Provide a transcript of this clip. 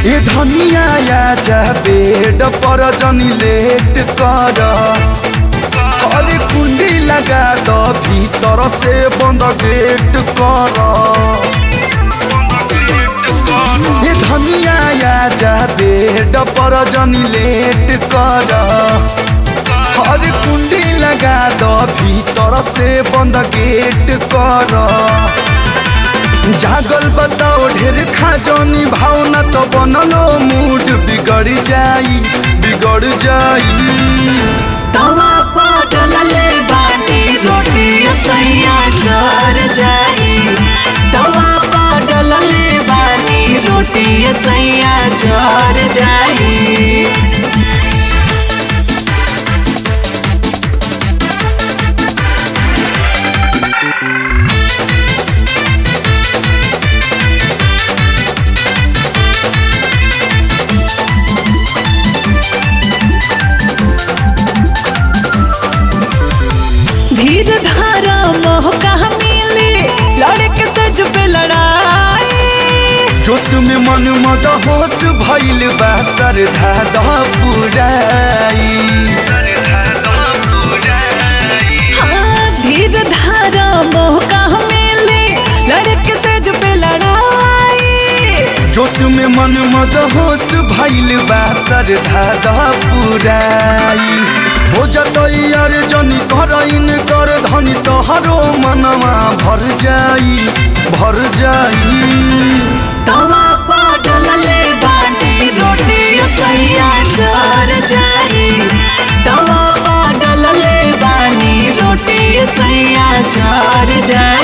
ए धनिया जा बेड पर जनी लेट कर अरे कुंडी लगा द भीतर से बंद गेट कर ए धनिया जा बेड पर जनी लेट कर अरे कुंडी लगा द भीतर से बंद गेट कर जागल बताओ ढेर खाजनी भावना तो बनलो मूड बिगड़ जाई बिगड़ जाई तवा पटल ले बाटी रोटी सैया जर जाई तवा पटल ले बाटी रोटी सैया जर जाई धीर धारा मोह कहा मिली लड़के सज पे लड़ाई जोश में मन मद होश भइल बा सरधा द पुराई हाँ धीर धारा मोह कहा मिली लड़के सज पे लड़ाई जोश में मन मद होश भइल बा सरधा द पुराई हो जतई यार जनी करइन कर धनी तोहरो मनवा भर जाई भर जाई तवा पटल ले बाटी रोटी सैया जर जाई तवा पटल ले बानी रोटी सैया जर जाई